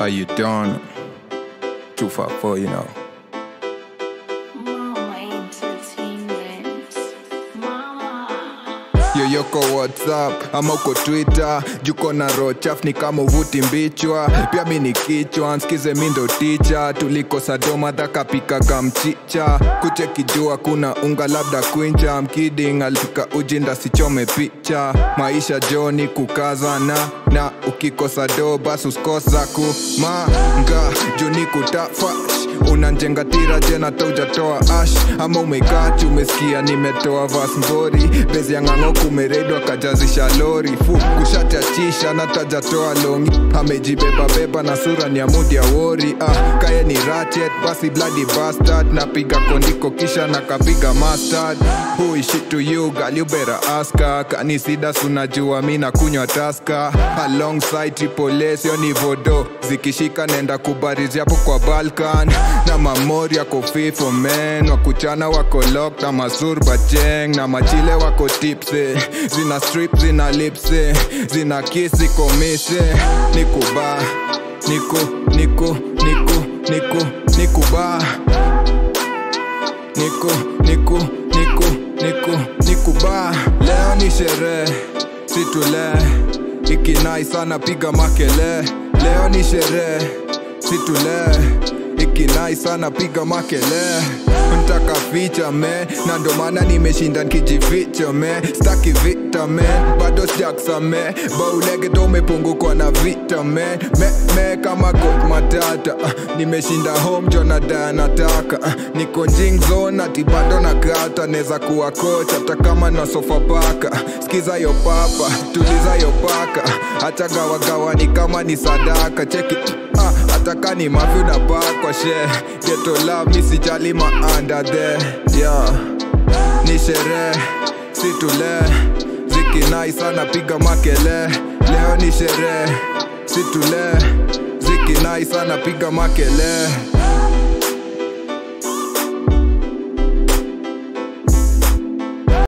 How you doing? Too far for you know. Mama Entertainment. Mama. yoyoko whatsapp ama uko twitter juko na rochaf ni kama uvuti mbichwa pia mi ni kichwa nsikize mi ndo ticha tulikosa doma dhakapikaga mchicha kuchekijua kuna unga labda kwinja mkiding alipika ujinda sichome picha maisha joni kukazana na ukikosa do basi usikosa kumanga juni kutafash unanjenga tira jena taujatoa ash ama umekati umesikia nimetoa vas ngori bezi ya ng'ang'o kumeredwa kajazisha lori fu kushachachisha na tajatoa longi amejibebabeba na sura ni amudi ya wori ah, kaye ni ratchet basi bloody bastard napiga kondiko kisha nakapiga mustard who is shit to you girl you better ask her kanisidas unajua mi nakunywa taska alongside triple S yo ni vodo zikishika nenda kubarizi hapo kwa balkan na mamori yako fifo men wakuchana wako lock na masur bacheng na machile wako tipse zina strip zina lipse zina kisi komise nikuba niku niku niku niku nikuba niku niku niku niku nikuba leo ni sherehe situle ikinai sana piga makele leo ni sherehe situle ikinai sana piga makele ntaka ficha me na ndo maana nimeshinda nkijificha me staki vita me bado sijaksa me baulege to umepungukwa na vita me me, me kama kot matata uh, nimeshinda home jonada nataka uh, niko njing zone ati bado na kata neza kuwa kocha hata kama na sofa paka uh, skiza yo papa tuliza yo paka hata gawagawa ni kama ni sadaka cheki Ah, hata kani mafi unapakwa she geto love mi sijali maanda the yeah. ni sherehe situle zikinai sana piga makele leo ni sherehe situle zikinai sana piga makele